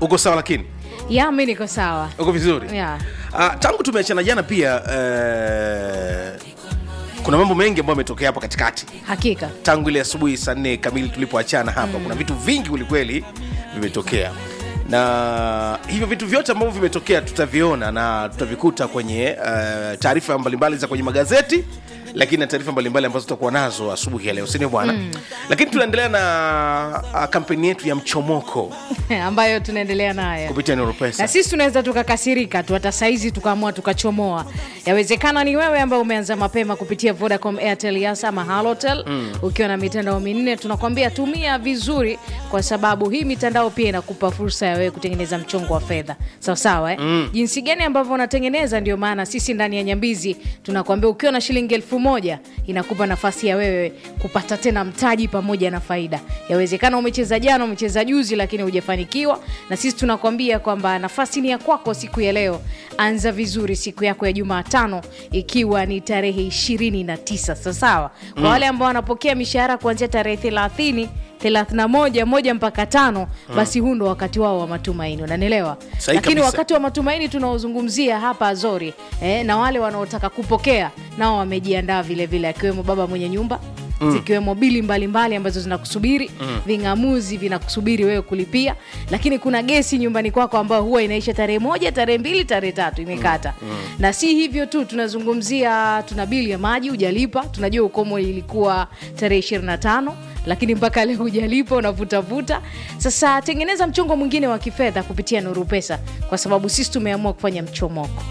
uko sawa lakini ya mi niko sawa uko vizuri ya uh, tangu tumeachana jana pia uh, kuna mambo mengi ambayo ametokea hapa katikati hakika tangu ile asubuhi saa nne kamili tulipoachana hapa mm. kuna vitu vingi kwelikweli vimetokea na hivyo vitu vyote ambavyo vimetokea tutaviona na tutavikuta kwenye uh, taarifa mbalimbali za kwenye magazeti lakini na taarifa mbalimbali ambazo tutakuwa nazo asubuhi ya leo sindio bwana mm. lakini tunaendelea na uh, kampeni yetu ya mchomoko ambayo tunaendelea nayo kupitia Neuropesa. na sisi tunaweza tukakasirika tu hata saizi tukaamua tukachomoa yawezekana ni wewe ambaye umeanza mapema kupitia vodacom airtel yasa ama halotel mm. ukiwa na mitandao minne tunakwambia tumia vizuri kwa sababu hii mitandao pia inakupa fursa ya wewe kutengeneza mchongo wa fedha sawasawa eh? mm. jinsi gani ambavyo unatengeneza ndio maana sisi ndani ya nyambizi tunakwambia ukiwa na shilingi elfu moja inakupa nafasi ya wewe kupata tena mtaji pamoja na faida yawezekana umecheza jana umecheza juzi lakini hujafanikiwa na sisi tunakwambia kwamba nafasi ni ya kwako siku ya leo anza vizuri siku yako ya jumatano ikiwa ni tarehe 29 sawasawa kwa wale ambao wanapokea mishahara kuanzia tarehe 30 31 moja mpaka tano basi huu ndo wakati wao wa matumaini unanielewa Sahi lakini kabisa. wakati wa matumaini tunaozungumzia hapa azori eh, na wale wanaotaka kupokea nao wamejiandaa vilevile akiwemo baba mwenye nyumba mm. zikiwemo bili mbalimbali mbali ambazo zinakusubiri mm. ving'amuzi vinakusubiri wewe kulipia lakini kuna gesi nyumbani kwako ambayo huwa inaisha tarehe moja tarehe mbili tarehe tatu imekata mm. Mm. na si hivyo tu tunazungumzia tuna bili ya maji hujalipa tunajua ukomo ilikuwa tarehe 25 lakini mpaka leo hujalipa unavutavuta sasa tengeneza mchongo mwingine wa kifedha kupitia nuru pesa kwa sababu sisi tumeamua kufanya mchomoko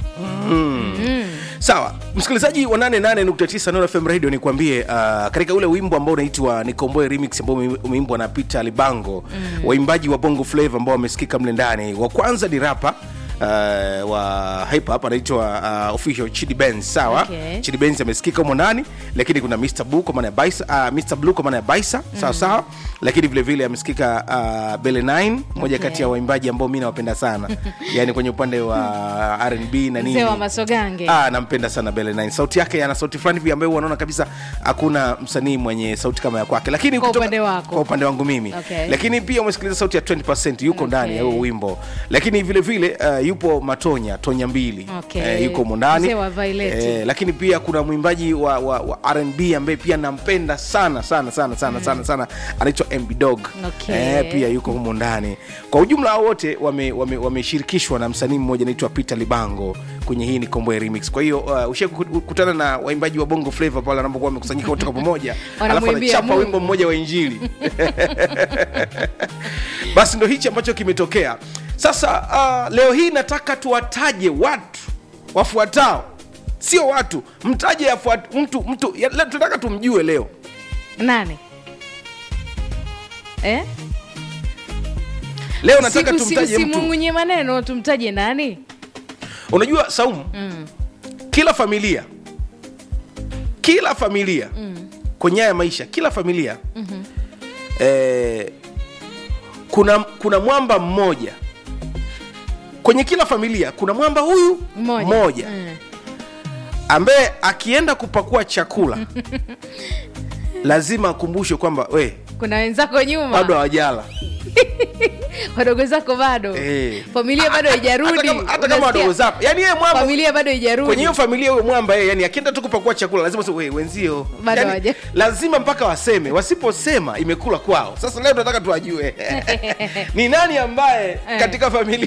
sawa msikilizaji wa 88.9 Nuru fm radio nikwambie uh, katika ule wimbo ambao unaitwa nikomboe remix ambao ume- umeimbwa na peter libango mm. waimbaji wa bongo flavo ambao wamesikika mle ndani wa kwanza ni rapa Uh, wa hip hop anaitwa uh, official chidi benz sawa Okay. chidi benz amesikika humo ndani lakini kuna mr blue kwa maana ya baisa uh, mr blue kwa maana ya baisa sawa sawa lakini vile vile amesikika uh, bele 9 moja Okay. kati ya waimbaji ambao mi nawapenda sana yani kwenye upande wa rnb na nini mzee wa masogange Ah, nampenda sana Bele 9 sauti yake ana sauti fulani hivi ambayo unaona kabisa hakuna msanii mwenye sauti kama ya kwake lakini Kwa upande wako. kwa upande wangu mimi Okay. lakini pia umesikiliza sauti ya 20 yuko ndani ya huo wimbo lakini vile vile uh, yupo matonya tonya mbili Okay. Eh, yuko humo ndani Mzee wa Violet. Eh, lakini pia kuna mwimbaji wa, wa, wa rnb ambaye pia nampenda sana sana sana sana sana sana anaitwa mb dog Okay. eh, pia yuko humo ndani kwa ujumla hao wote wameshirikishwa wame, wameshirikishwa na msanii mmoja anaitwa peter libango kwenye hii ni komboe remix kwa hiyo uh, ushie kukutana na waimbaji wa bongo flavo pale wanapokuwa wamekusanyika wote kwa pamoja alafu Wanamwimbia anachapa Mungu. wimbo mmoja wa injili basi ndo hichi ambacho kimetokea sasa uh, leo hii nataka tuwataje watu wafuatao sio watu mtaje afuat, mtu mtu ya, leo tunataka tumjue leo nani eh? leo nataka Siku- si- tumtaje mtu usimungunye maneno tumtaje nani unajua saumu mm. kila familia kila familia mm. kwenye haya maisha kila familia mm-hmm. eh, kuna kuna mwamba mmoja kwenye kila familia kuna mwamba huyu mmoja mmoja Mm. ambaye akienda kupakua chakula lazima akumbushwe kwamba we kuna wenzako nyuma bado hawajala wadogo zako bado Eh. familia bado hata haijarudi kama, hata kama Unasikia? wadogo zako yani yeye mwamba familia bado haijarudi kwenye hiyo familia huyo mwamba yeye yani akienda tu kupakua chakula lazima se, we, wenzio Bado yani, hawaja- lazima mpaka waseme wasiposema imekula kwao sasa leo tunataka tuwajue ni nani ambaye Eh. katika familia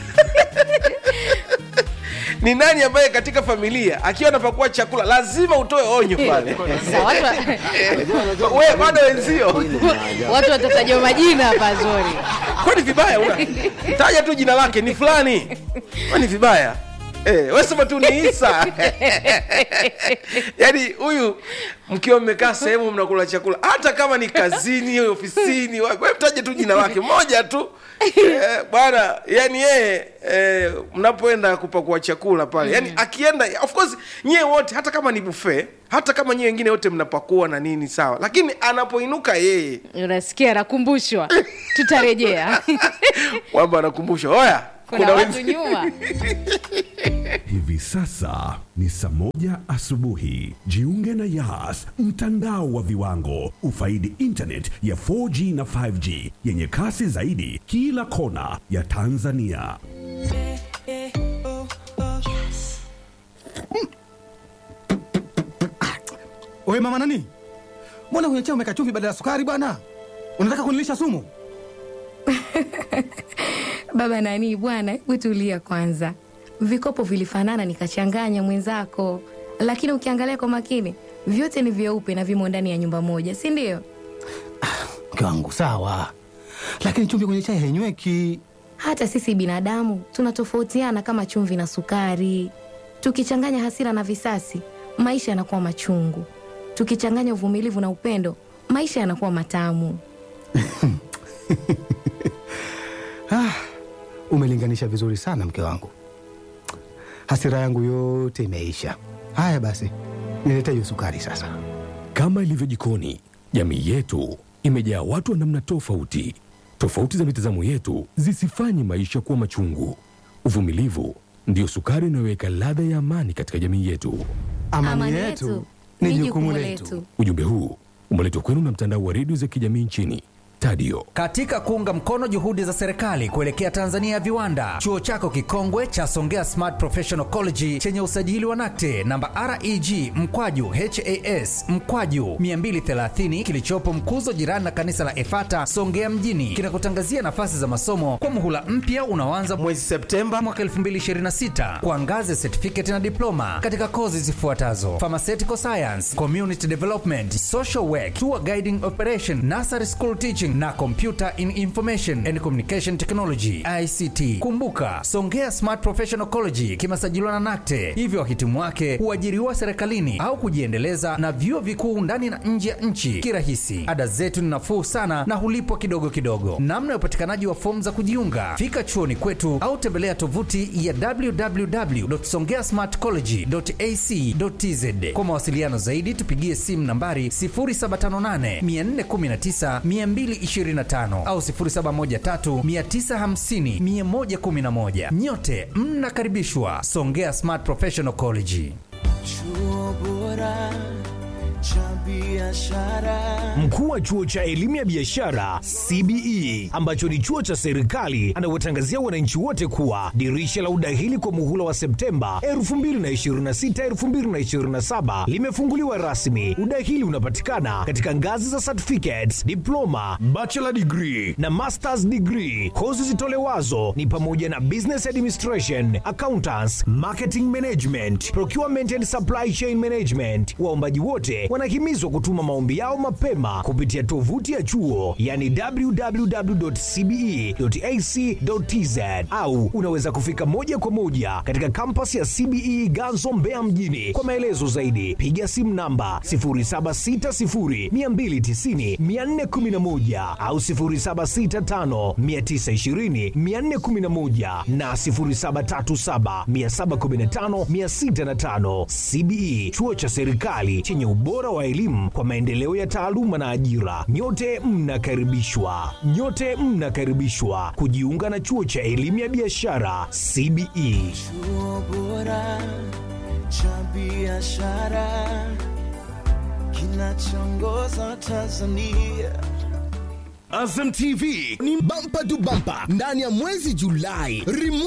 ni nani ambaye katika familia akiwa anapakua chakula lazima utoe onyo pale Sasa watu wa- we bado wenzio watu watatajwa majina hapa zori kwani vibaya una taja tu jina lake ni fulani kwani vibaya Eh, wesema tu ni isa yaani huyu mkiwa mmekaa sehemu mnakula chakula hata kama ni kazini ofisini wa- we mtaje tu jina lake moja tu eh, bwana yani yeye eh, mnapoenda kupakua chakula pale yani akienda of course nyie wote hata kama ni buffet hata kama nyie wengine wote mnapakua na nini sawa lakini anapoinuka yeye unasikia anakumbushwa tutarejea kwamba anakumbusha oya kuna watu wenzi- nyuma Hivi sasa ni saa moja asubuhi. Jiunge na Yas, mtandao wa viwango. Ufaidi internet ya 4G na 5G yenye kasi zaidi kila kona ya Tanzania. Wewe mama nani? Mbona kwenye chai umeweka chumvi badala ya sukari bwana? Unataka kunilisha sumu? Baba nani bwana, hebu tulia kwanza. Vikopo vilifanana nikachanganya mwenzako, lakini ukiangalia kwa makini vyote ni vyeupe na vimo ndani ya nyumba moja, si ndio? Mke wangu sawa, lakini chumvi kwenye chai hainyweki. Hata sisi binadamu tunatofautiana kama chumvi na sukari. Tukichanganya hasira na visasi, maisha yanakuwa machungu. Tukichanganya uvumilivu na upendo, maisha yanakuwa matamu. Ah, umelinganisha vizuri sana mke wangu, hasira yangu yote imeisha. Haya basi, nilete hiyo sukari sasa. Kama ilivyo jikoni, jamii yetu imejaa watu wa namna tofauti. Tofauti za mitazamo yetu zisifanye maisha kuwa machungu. Uvumilivu ndiyo sukari inayoweka ladha ya amani katika jamii yetu. Amani, yetu ni jukumu letu. Ujumbe huu umeletwa kwenu na mtandao wa redio za kijamii nchini Tadio. Katika kuunga mkono juhudi za serikali kuelekea Tanzania ya viwanda, chuo chako kikongwe cha Songea Smart Professional College chenye usajili wa NACTE namba REG mkwaju HAS mkwaju 230 kilichopo Mkuzo, jirani na kanisa la Efata Songea mjini, kinakutangazia nafasi za masomo kwa muhula mpya unaoanza mwezi Septemba mwaka 2026 kwa ngazi ya certificate na diploma katika kozi zifuatazo: pharmaceutical science, community development, social work, tour guiding operation, nursery school teaching na computer in information and communication technology ICT. Kumbuka, Songea Smart Professional College kimesajiliwa na NACTE, hivyo wahitimu wake huajiriwa serikalini au kujiendeleza na vyuo vikuu ndani na nje ya nchi kirahisi. Ada zetu ni nafuu sana na hulipwa kidogo kidogo. Namna ya upatikanaji wa fomu za kujiunga, fika chuoni kwetu au tembelea tovuti ya www.songeasmartcollege.ac.tz. Kwa mawasiliano zaidi, tupigie simu nambari 0758 419 225 au 0713 950 111. Nyote mnakaribishwa Songea Smart Professional College. Chuo bora cha biashara. Mkuu wa chuo cha elimu ya biashara CBE ambacho ni chuo cha serikali anawatangazia wananchi wote kuwa dirisha la udahili kwa muhula wa Septemba 2026 2027 limefunguliwa rasmi. Udahili unapatikana katika ngazi za certificates, diploma, bachelor degree na masters degree. Kozi zitolewazo ni pamoja na business administration, accountants, marketing management, procurement and supply chain management. Waombaji wote wanahimizwa kutuma maombi yao mapema kupitia tovuti ya chuo yani www.cbe.ac.tz au unaweza kufika moja kwa moja katika kampasi ya CBE Ganzo Mbeya mjini. Kwa maelezo zaidi piga simu namba 0760290411 au 0765920411 na 0737715605. CBE chuo cha serikali chenye ubora wa elimu kwa maendeleo ya taaluma na ajira. Nyote mnakaribishwa, nyote mnakaribishwa kujiunga na chuo cha elimu ya biashara CBE. Chuo bora cha biashara kinachoongoza Tanzania. Azam TV ni bampa tu bampa ndani ya mwezi Julai. Remote